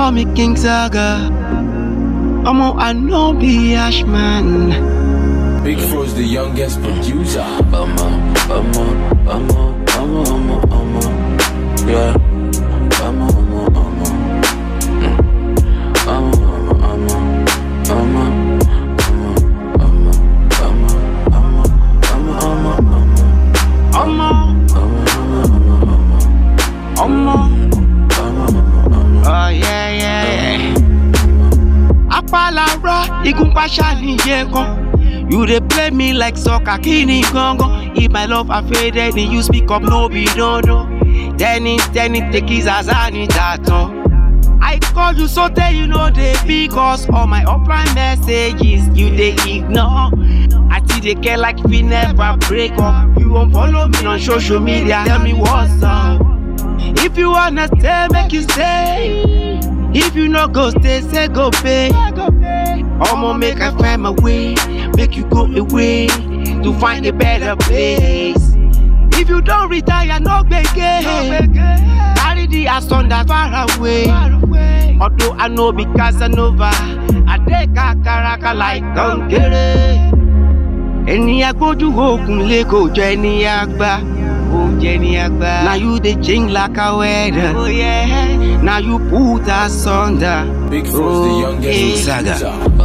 call me King Saga. Omo, I know be Ashman. Big Fro's the youngest producer. I'ma, I'ma, I'ma, I'ma, I'ma, I'ma, yeah. I'ma, I'ma, I'ma, mm. I'ma, I'ma, I'ma, I'ma, I'ma, I'ma, I'ma, I'ma, I'ma, I'ma, Omo, Omo. Oh yeah, yeah, yeah. Apalara, igunpa ṣàníyẹ kan. You dey play me like soccer, kini gangan. If my love are faded, then you speak up, no be dandan. Tennis, tennis, take his azani tato. I call you so tell you know they because all my offline messages you they ignore. I see they care like we never break up. You won't follow me on social media. Tell me what's up. If you wanna stay, make you stay. If you no go stay, say go pay. I'ma make I find my way, make you go away to find a better place. If you don't retire, no beg Carry the asunder far away. Although I know be Casanova, I take a karaka like Kankere. Ẹni agbójú òkun lé kò jọ ẹni àgbà. Kò jẹ ẹni àgbà. Na you dey change like a weather. Oh, yeah. Na you put asunder. Big Fro's the Oh, youngest eh. producer.